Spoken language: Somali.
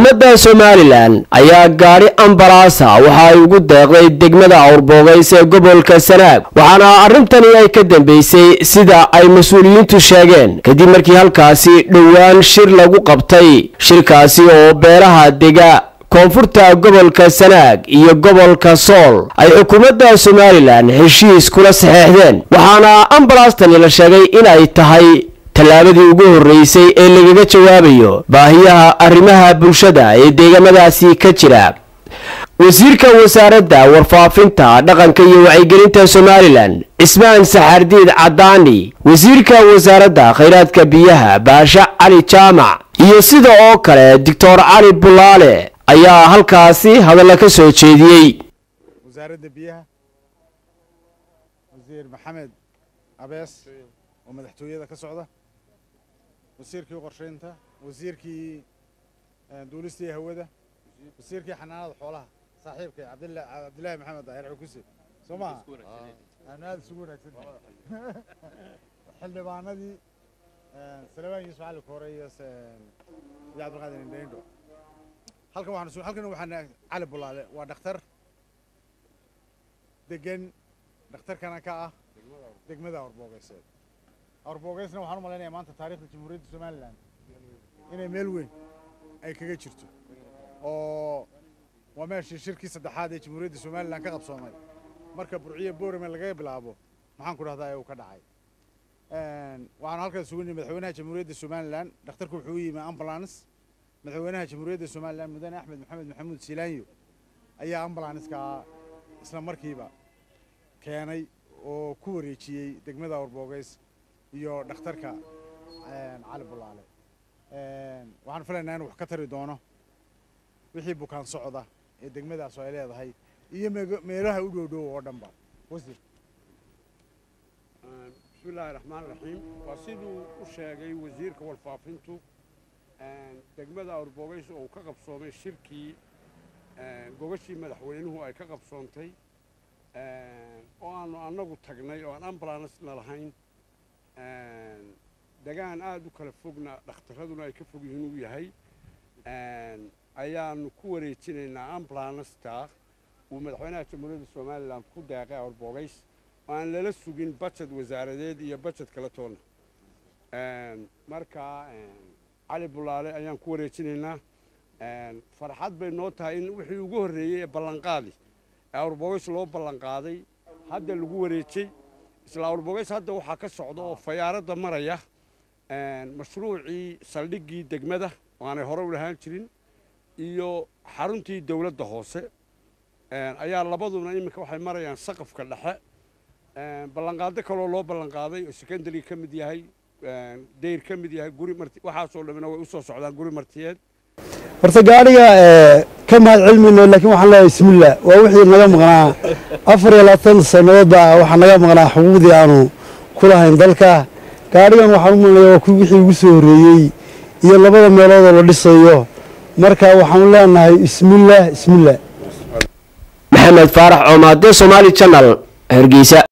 xukuumadda somalilan ayaa gaadhi ambalaasa waxa ay ugu deeqday degmada awrboogays ee gobolka sanaag waxaana arrintani ay ka dambeysay sida ay mas-uuliyiintu sheegeen kadib markii halkaasi dhowaan shir lagu qabtay shirkaasi oo beelaha dega koonfurta gobolka sanaag iyo gobolka sool ay xukuumadda somalilan heshiis kula saxeexdeen waxaana ambalaastani la sheegay inay tahay tallaabadii ugu horreysay ee lagaga jawaabayo baahiyaha arrimaha bulshada ee deegaamadaasi ka jira wasiirka wasaaradda warfaafinta dhaqanka iyo wacyigelinta somalilan cismaan saxaardiid cadaani wasiirka wasaaradda khayraadka biyaha baasha cali jaamac iyo sida oo kale doctor cali bulaale ayaa halkaasi hadalla ka soo jeediyey wasaaradda biyaha wasiir maxamed abees oo madaxtooyada ka socda wasiirkii qorsheynta wasiirkii duulista iyo hawada wasiirkii xanaanada xoolaha saaxiibkay cabdilla cabdillaahi maxamed daahir cukuse soo maha aanu aada isugu wanaagsan xildhibaanadii salawaan yuusuf cali koore iyo iyo cabdilqaadir indhaindho halkan waxaan halkan waxaan cali bulaale waa dhakhtar degan dhakhtarkana ka ah degmada awrboogeysed awrboogeysna waxaan u malaynayaa maanta taariikhda jamhuuriyadda somalilan inay meel weyn ay kaga jirto oo waa meeshii shirkii saddexaad ee jamhuuriyadda somalilan ka qabsoomay marka burciyo boorame lagaga bilaabo maxaan ku dhahdaa uu ka dhacay waxaan halkaas isugu nimi madaxweynaha jamhuuriyadda somalilan dhakhtarku wuxuu u yimi ambulance madaxweynaha jamhuuriyadda somalilan mudane axmed maxamed maxamuud silaanyo ayaa ambulanska isla markiiba keenay oo ku wareejiyey degmada awrboogeys iyo dhakhtarka cali bulaale waxaan filaynaa inuu wax ka tari doono wixii bukaan socda ee degmadaas ay leedahay iyo meelaha u dhow dhow oo dhanba wasiir bismillaahi raxmaan raxiim waa siduu u sheegay wasiirka warfaafintu degmada awrboogeys oo uu ka qabsoomay shirkii gogashii madaxweynuhu ay ka qabsoontay oo aanu annagu tagnay oo aan ambulansna lahayn degaan aada u kala fogna dhakhtaraduna ay ka fog yihiin uu yahay ayaanu ku wareejinaynaa ambulansta uu madaxweynaha jamhuuriyadda somalilan ku deeqay awrboogays oo aan lala sugin bajad wasaaradeed iyo bajad kala toonna marka cali bulaale ayaan ku wareejinaynaa farxad bay noo tahay in wixii ugu horreeyey ee ballanqaadi ee awrboogays loo ballanqaaday hadda lagu wareejey isla awrboogays hadda waxaa ka socda oo fayaaradda maraya mashruucii saldhiggii degmada oo aanay hore u lahaan jirin iyo xaruntii dowladda hoose ayaa labaduna iminka waxay marayaan saqafka dhexe ballanqaado kaloo loo ballanqaaday oo secondary ka mid yahay dayr ka mid yahay guri marti waxaasoo dhamina way u soo socdaan guri martiyeed horta gaadhiga ka mahad celmayno laakiin waxaan leeyahay bismillah waa wixii naga maqnaa afar iyo labaatan sannadoodba waxaa naga maqnaa xuquuqdii aanu ku lahayn dalka gaadhigan waxaan u malnaya waa kuwi wixii ugu soo horreeyey iyo labada meeloodoo la dhisayo marka waxaanu leenahay bismillah bismillah maxamed faarax coomaade somaali janal hargeysa